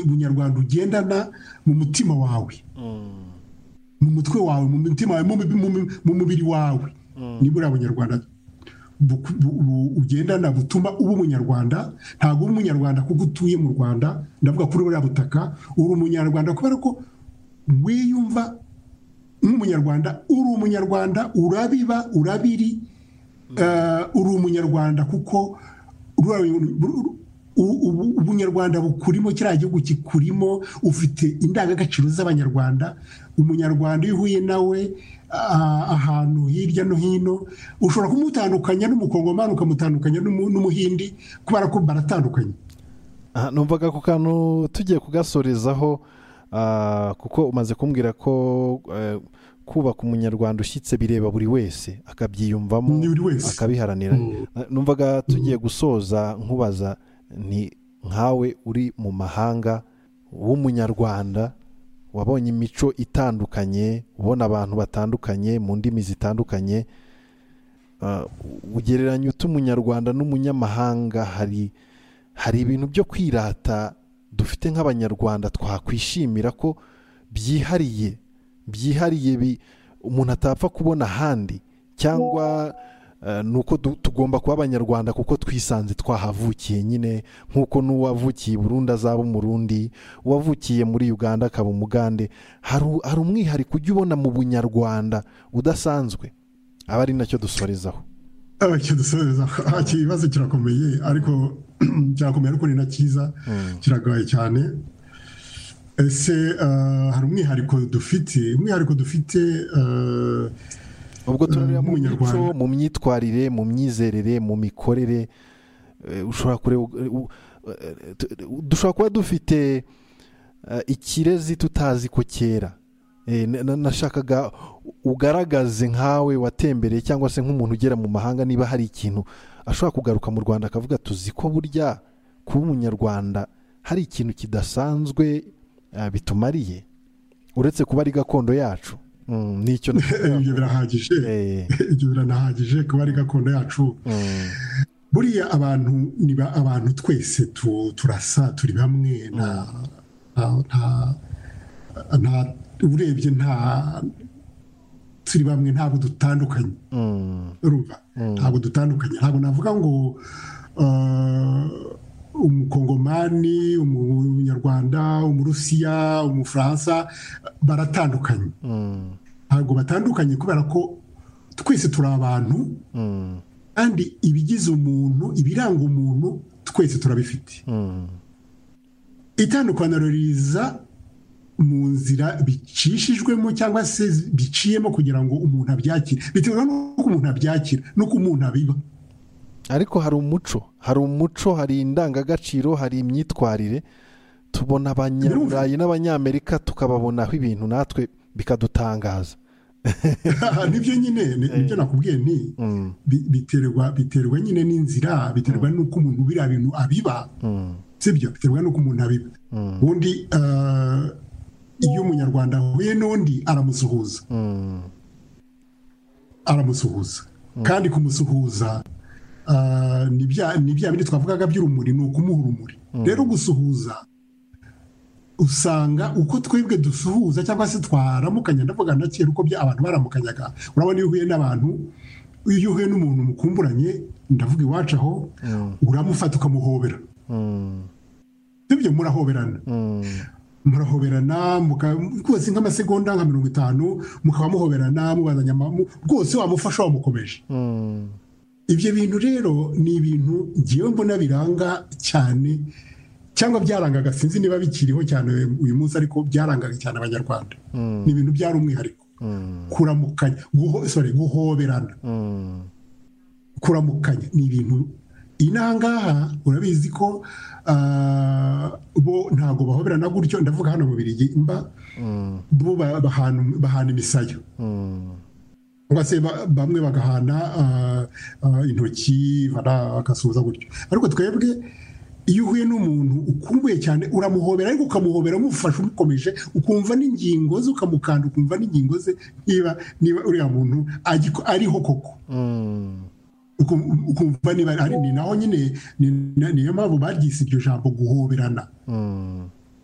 bunyarwanda ugendana mu mutima wawe mu mutwe wawe mu mutima wawe mu mubiri wawe nibura abanyarwanda ugendana butuma uba umunyarwanda ntabwo uba umunyarwanda kuko utuye mu rwanda ndavuga kuri buriya butaka uri umunyarwanda kubera ko wiyumva nk'umunyarwanda uri umunyarwanda urabiba urabiri uri umunyarwanda kuko ubunyarwanda bukurimo kiriya gihugu kikurimo ufite indangagaciro z'abanyarwanda umunyarwanda iyo uhuye nawe ahantu hirya no hino ushobora kumutandukanya n'umukongomani ukamutandukanya n'umuhindi kubera ko baratandukanye numvaga ku kantu tugiye kugasorezaho kuko umaze kumbwira ko kubaka umunyarwanda ushyitse bireba buri wese akabyiyumvamo akabiharanira numvaga tugiye gusoza nkubaza ni nkawe uri mu mahanga w'umunyarwanda wabonye imico itandukanye ubona abantu batandukanye mu ndimi zitandukanye ugereranya uta umunyarwanda n'umunyamahanga hari hari ibintu byo kwirata dufite nk'abanyarwanda twakwishimira ko byihariye byihariye umuntu atapfa kubona ahandi cyangwa ni uko tugomba kuba abanyarwanda kuko twisanze twahavukiye nyine nk'uko n'uwavukiye burundu azaba umurundi uwavukiye muri uganda akaba umugande hari umwihariko ujya ubona mu bunyarwanda udasanzwe aba ari nacyo dusorezaho icyo dusorezaho ikibazo kirakomeye ariko kirakomeye ariko ni na cyiza kiragaye cyane ese hari umwihariko dufite umwihariko dufite ubwo turareba mu mico mu myitwarire mu myizerere mu mikorere ushobora kureba dushobora kuba dufite ikirezi tutazi ko kera nashakaga ugaragaze nkawe watembereye cyangwa se nk'umuntu ugera mu mahanga niba hari ikintu ashobora kugaruka mu rwanda akavuga tuzi ko burya kuba umunyarwanda hari ikintu kidasanzwe bitumariye uretse kuba ari gakondo yacu ibyo birahagije ibyo biranahagije kuba ari gakondo yacu buriya abantu niba abantu twese turasa turi bamwe nta urebye nta turi bamwe ntabwo dutandukanye ntabwo dutandukanye ntabwo navuga ngo umukongomani umunyarwanda umurusiya umufaransa baratandukanye ntabwo batandukanye kubera ko twese turi abantu kandi ibigize umuntu ibiranga umuntu twese turabifite itandukaniro riza mu nzira bicishijwemo cyangwa se biciyemo kugira ngo umuntu abyakire bitewe n'uko umuntu abyakira n'uko umuntu abiba ariko hari umuco hari umuco hari indangagaciro hari imyitwarire tubona abanyaburayi n'abanyamerika tukababonaho ibintu natwe bikadutangaza nibyo nyine nibyo nakubwiye ni biterwa biterwa nyine n'inzira biterwa n'uko umuntu biriya bintu abiba sibyo biterwa n'uko umuntu abiba ubundi iyo umunyarwanda ahuye n'undi aramusuhuza aramusuhuza kandi kumusuhuza ni bya bindi twavugaga by'urumuri ni ukumuha urumuri rero gusuhuza usanga uko twebwe dusuhuza cyangwa se twaramukanya ndavuga na kera uko abantu baramukanyaga urabona iyo uhuye n'abantu iyo uhuye n'umuntu mukumburanye ndavuga iwacu aho uramufata ukamuhobera ibyo murahoberana murahoberana rwose nk'amasegonda nka mirongo itanu mukaba muhoberana mubazanya rwose wamufasha wamukomeje ibyo bintu rero ni ibintu ngewe mbona biranga cyane cyangwa byarangaga sinzi niba bikiriho cyane uyu munsi ariko byarangaga cyane abanyarwanda ni ibintu byari umwihariko kuramukanya guhoberana kuramukanya ni ibintu inangaha urabizi ko bo ntabwo bahoberana gutyo ndavuga hano mu birigi mba bo bahana imisayo cyangwa se bamwe bagahana intoki bagasuhuza gutyo ariko twebwe iyo uhuye n'umuntu ukumbuye cyane uramuhobera ariko ukamuhobera umufasha umukomeje ukumva n'ingingo ze ukamukanda ukumva n'ingingo ze niba niba uriya muntu ariho koko ukumva niba ari ni naho nyine niyo mpamvu baryise iryo jambo guhoberana